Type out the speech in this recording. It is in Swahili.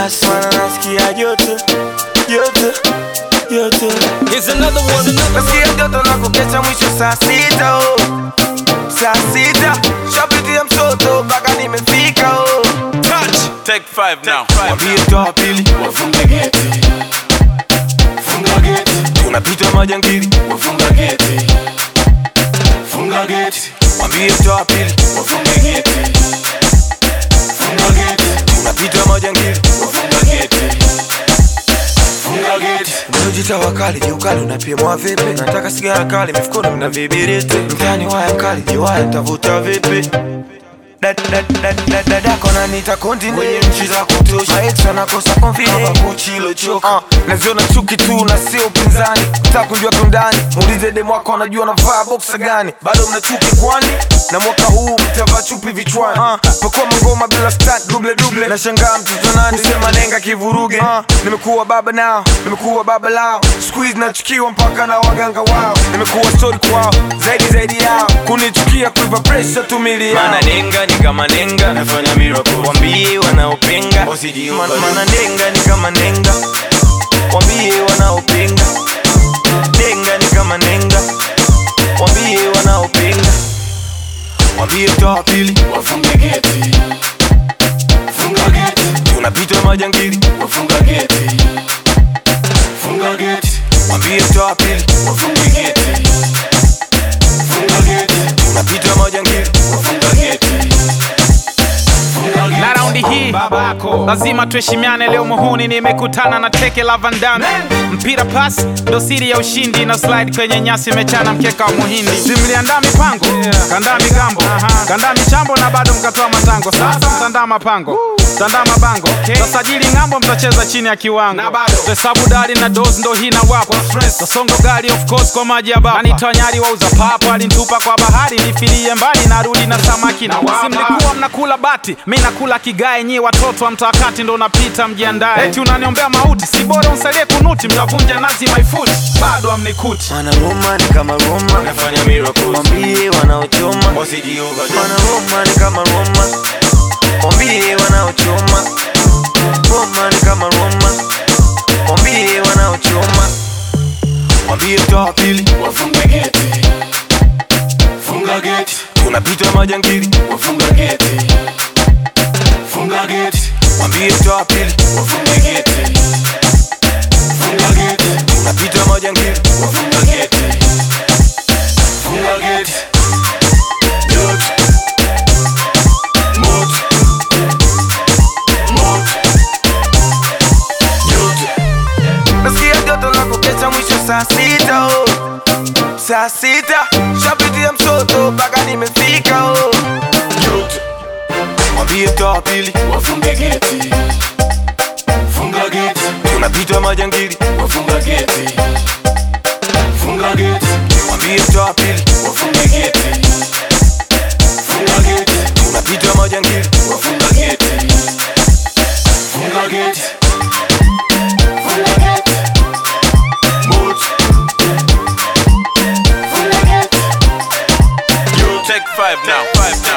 mananasi mananasikia joto joto joto Here's another one, another nasikia joto na kukesha mwisho saa sita oh. saa sita shapitia msoto mpaka nimefika oh. touch. Take five now. mwambie toa pili Wafunge geti, funga geti, tunapita majangili wafunga geti, funga geti, mwambie toa pili wafunge geti, funga geti, tunapita majangili wafunga geti, funga geti. Mnajita wakali jiukali unapimwa vipi? Nataka sigara kali mifukoni mna vibiriti mtani waya mkali jiwaya tavuta vipi? Dad- dad- dad- dad- Dadako nanita continent kwenye nchi za kutosha Maex wanakosa confidence kama Gucci ilochoka uh, naziona chuki tu na sio upinzani Nataka kujua kiundani muulize demu wako anajua navaa boxa gani bado mna chuki kwani na mwaka huu mtavaa chupi vichwani uh, pakuwa mangoma bila stunt double double nashangaa mtoto nani kusema nenga kivuruge uh, nimekuwa baba nao nimekuwa baba lao squeeze nachukiwa mpaka na waganga wao nimekuwa story kwao zaidi zaidi yao kunichukia kuiva pressure tumili yao Mana nenga ni kama nenga nafanya miracle Wambie wanaopinga Man- mana nenga ni kama nenga wambie wanaopinga nenga ni kama nenga wambie wanaopinga wambie toa pili Wafunge geti, funga geti, tunapita majangili wafunga geti, funga geti, wambie toa pili wafunge geti, funga geti, tunapita majangili wafunga geti, funga geti. na raundi hii lazima tuheshimiane leo muhuni nimekutana na teke la vandame mpira pas ndo siri ya ushindi na slide kwenye nyasi imechana mkeka wa muhindi simliandaa mipango kandaa migambo kandaa michambo na bado mkatoa matango sasa mtandaa mapango mtandaa mabango tasajili ng'ambo mtacheza chini ya kiwango hesabu dari na dos ndo hii na wapa tasongo gari of course kwa maji ya baba anitonyari wauza papa alintupa kwa bahari nifilie mbali narudi na samaki na wapa simlikuwa mnakula bati mi nakula kigae nyi watoto wa mtakati ndo unapita mjiandae eti unaniombea mauti si bora unsalie kunuti mtavunja nazi my foot bado amnikuti mana Roma ni kama Roma Nafanya miracles wambie wanaochoma mana Roma ni kama Roma wambie wanaochoma Roma ni kama Roma wambie wanaochoma wambie toa pili Wafunge geti, funga geti, tunapita majangili wafunga geti, funga geti, wambie toa pili wafunge geti, funga geti, tunapita majangili wafunga geti, funga geti. Yote, moto, moto, yote. nasikia joto la kukesha mwisho saa sita oh. saa sita shapitia msoto mpaka nimefika oh. Yote, wambie toa pili wafunge geti, funga geti, tunapita majangili wafunga geti, funga geti, wambie toa pili wafunge geti, funga geti, tunapita majangili wafunga geti, funga geti, funga geti, moto, funga geti. Take five now. Five now.